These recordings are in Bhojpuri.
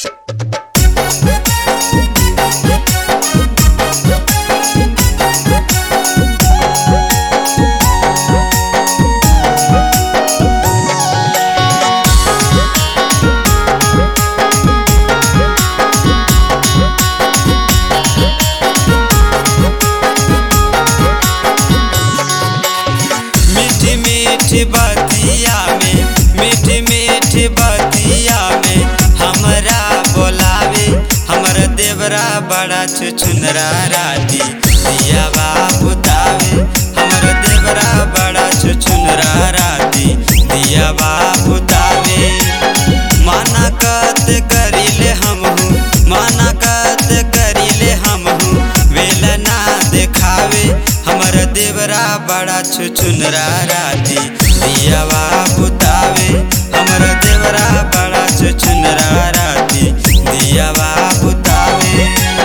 मीठी मीठी बतिया में मीठी मीठी बतिया में हमरा बोलावे हमर देवरा बड़ा छुछुनरा राती दिया बुतावे हमर देवरा बड़ा छुछुनरा राती दिया बुतावे माना कत करिले हमहू माना कत करिले हमहू वेल ना देखावे हमर देवरा बड़ा छुछुनरा राती दियावा बुतावे हमर देवरा बड़ा छुछुनरा राती दियावा बुतावे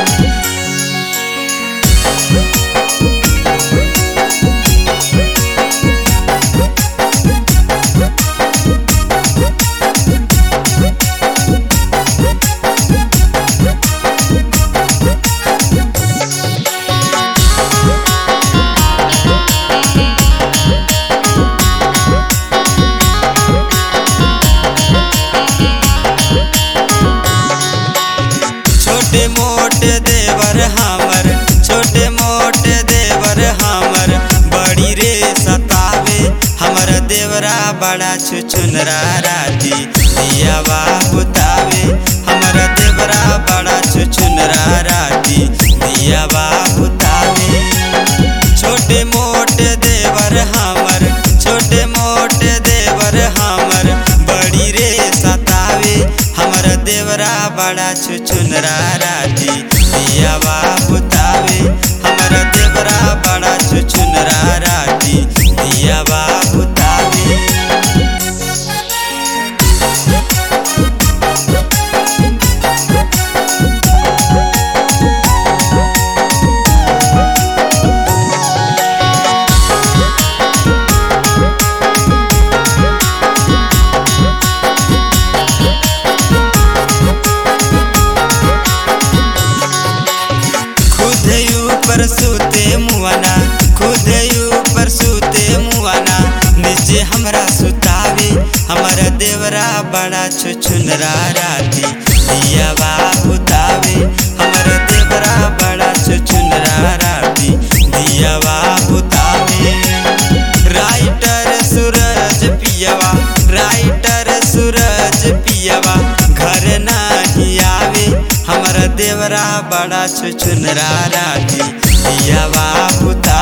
छोटे मोटे देवर हमर छोटे मोटे देवर हमर बड़ी रे सतावे हमर देवरा बड़ा छुछुनरा राती दियावा बुतावे हमर देवरा बड़ा छुछुनरा राती दियावा बुतावे छोटे मोटे देवर हमर छोटे मोटे देवर हमर बड़ी रे सतावे हमर देवरा बड़ा छुछुनरा राती दियावा बुतावे हमर देवरा बड़ा छुछुनरा राती दियावा बुतावे खुद ऊपर सूते मुआना खुद ऊपर सूते मुआना नीचे हमरा सुतावे हमारा देवरा बड़ा छुछुनरा राती दियावा बुतावे हमारा देवरा बड़ा छुछुनरा राती दियावा बुतावे राइटर सूरज पियवा राइटर सूरज पियवा घर नहीं आवे हमारा देवरा बड़ा छुछुनरा राती दियावा बुता